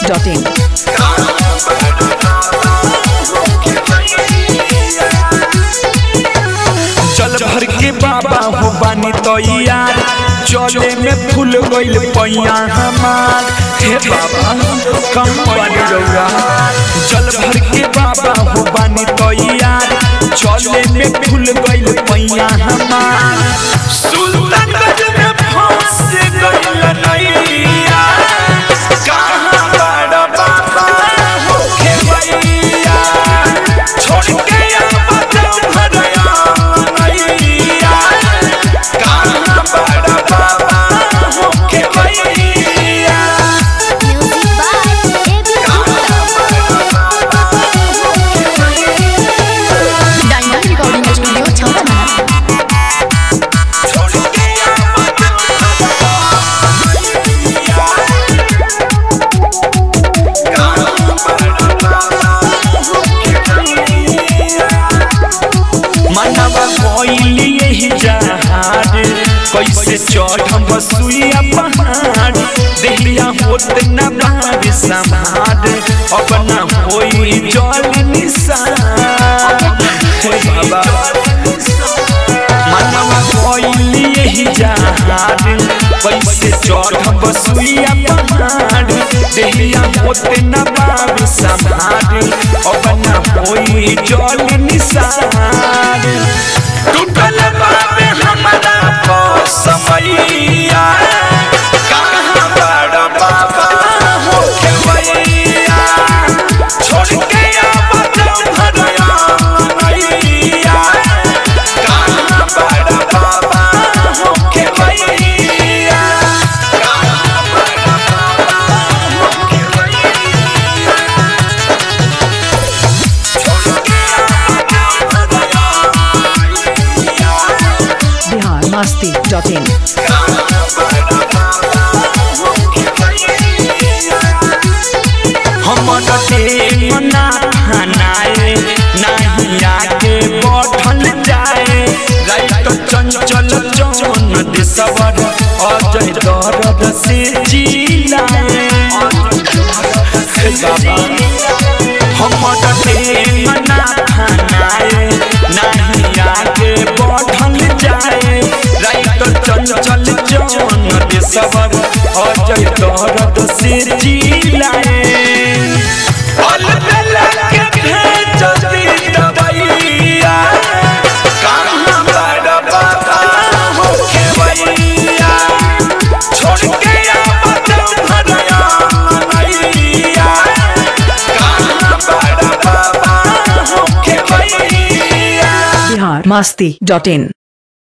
biharmasti.in जल भर के बाबा हो बानी तो यार चले में फूल गइल पैया हमार हे बाबा कम पानी रौरा जल भर के बाबा हो बानी तो यार चले में फूल गइल पैया हमार सुल्तानगंज में फंस गइल नैया कहाँ बड़ा बाबा हो खेवैया छोड़ के आवा जब भरया नैया कहाँ बड़ा बाबा हो खेवैया डायमंड रिकॉर्डिंग स्टूडियो छावना छोड़ के आवा जब मनवा कोइली यही जहाज कैसे चढ़म बसुइया पहाड़ देहिया होत न बार समाड अब न होई जल निशान हे बाबा मनवा कोइली यही जहाज कैसे चढ़म बसुइया पहाड़ देहिया होत न बार समाड अब न होई जल निशान टूटल बाबे हमारा समैया कहाँ बड़ा बाबा हो खेवैया छोड़ के आवा जब भरया नैया कहाँ बड़ा बाबा हो खेवैया कहाँ बड़ा बाबा हो खेवैया छोड़ के आवा जब भरया biharmasti.in हमर टेम ना खानाए नहीं आगे बढ़ल जाए राइत चंचल जौन देशवर अजय दर्द से जिलाए हे बाबा हमर टेम ना खानाए नहीं आगे बढ़ल जाए राइत चंचल जौन देशवर अजय दर्द से जिलाए पल बेला के भेज दी दवैया कहाँ बड़ा बाबा हो खेवैया छोड़ के आवा जब भरया नैया कहाँ बड़ा बाबा हो खेवैया biharmasti.in